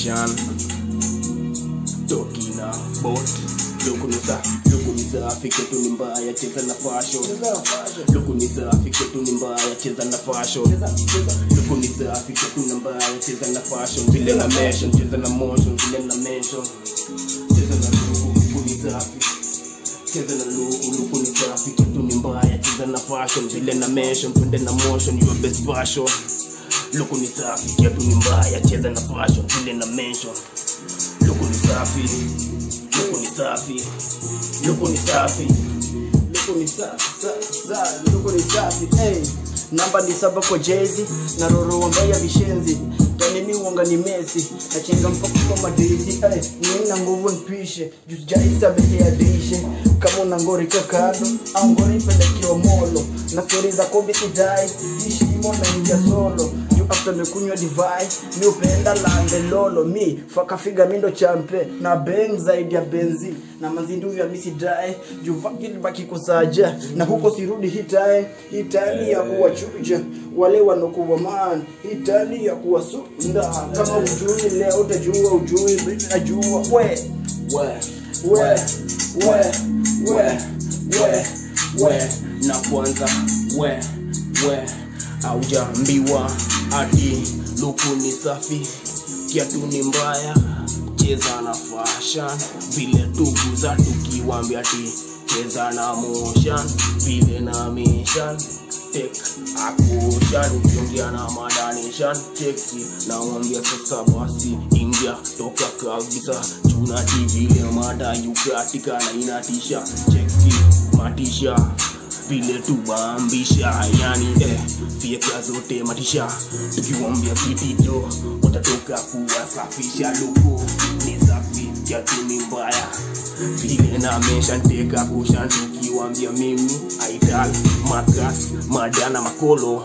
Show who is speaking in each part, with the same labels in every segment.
Speaker 1: fashion talking about luku ni safi luku ni safi kwetu ni mbaya cheza na fashion luku ni safi kwetu ni mbaya cheza na fashion luku ni safi kwetu ni mbaya cheza na fashion vile na mention cheza na motion vile na mention cheza na luku luku ni safi cheza na luku luku ni safi kitu ni mbaya cheza na fashion vile na mention twende na motion your best version luku ni safi kiatu ni mbaya cheza na fashion vile na mention luku ni safi luku ni safi luku ni safi
Speaker 2: luku ni safi sa- sa- luku ni safi hey. namba ni saba kwa jezi na roro mbaya vishenzi tanimi uonga ni mesi nachenga mpaka kwa madisi hey. nina nguvu npishe jusijaisa behe ya dishe kama una ngori kakado au ngori pelekeo molo na stori za kobi sidai ishimo na ingia solo juu after mekunywa divai mi upenda lande lolo mi fakafiga mindo champe na beng zaidi ya benzi na mazindu vya misidae juu vakilibaki kusaja na huko sirudi hitae hitani ya kuwachuja wale wanokuwa man hitani ya kuwasunda kama ujui leo utajua ujui najua we
Speaker 1: we
Speaker 2: we we we we
Speaker 1: we na kwanza we we aujaambiwa ati luku ni safi kiatu ni mbaya cheza na fashion vile tuguza tukiwambia ti cheza na motion vile na mission tek akushan ukiongea na madanishan cheki nawambia sasa basi ingia toka kabisa chunati vile mada yukatika na inatisha cheki matisha vile tubambisha yani eh, fieka zote matisha tukiwambia vitito watatoka kuwasafisha luku ni safi kiatu ni mbaya vile na mesha nteka kushan tukiwambia mimi aital makas madana makolo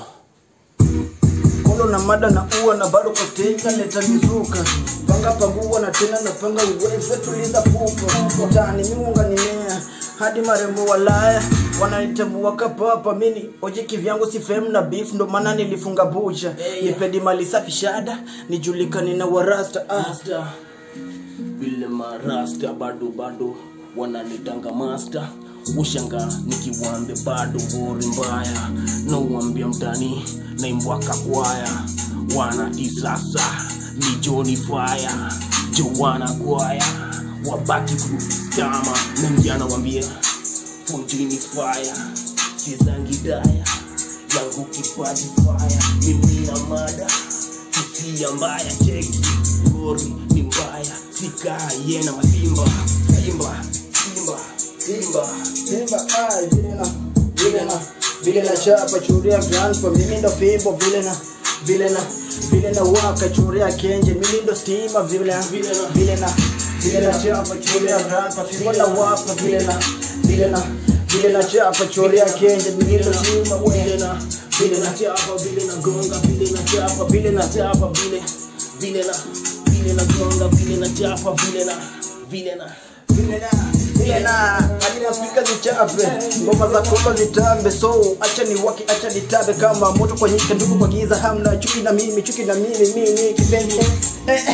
Speaker 2: kolo na mada na ua na bado koteka leta mizuka panga pangua na tena na panga uweze tuliza pupa utani miunga nimea hadi marembo walaya wananitambua kapapa mini oje kivyangu si fem na beef ndo maana nilifunga bucha nipedi mali safi shada nijulikane na warasta ah.
Speaker 1: Master. vile marasta bado bado wananitanga master ushanga nikiwambe bado wori mbaya na uambia mtani naimbwaka kwaya wanati sasa ni joni faya jowana kwaya wabaki kustama na mjana wambia fundini faya sizangidaya yangu kipaji faya mimi na mada hisia mbaya cheki gori ni mbaya sikaye na masimba simba simba simba
Speaker 2: Simba ai vile na vile na vile na chapa churia grandpa mimi ndo fimbo vile na vile na vile na waka churia kenje mimi ndo stima vile na vile na vile na vile na chapa churia grandpa fimbo na waka vile na vile na vile na chapa churia kenje mimi ndo stima
Speaker 1: vile na vile na chapa vile na gonga vile na chapa vile na chapa vile vile na vile na gonga vile na chapa vile na vile na
Speaker 2: vile na vile na hadi maspika zichape ngoma za kopa zitambe so acha ni waki acha nitabe kama moto kwa nyika ndugu kwa giza hamna chuki na mimi chuki na mimi mimi kipenzi eh.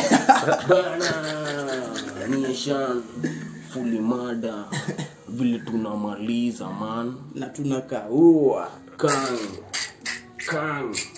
Speaker 1: bana nishan fuli mada vile tunamaliza man
Speaker 2: na tunakaua
Speaker 1: kang kang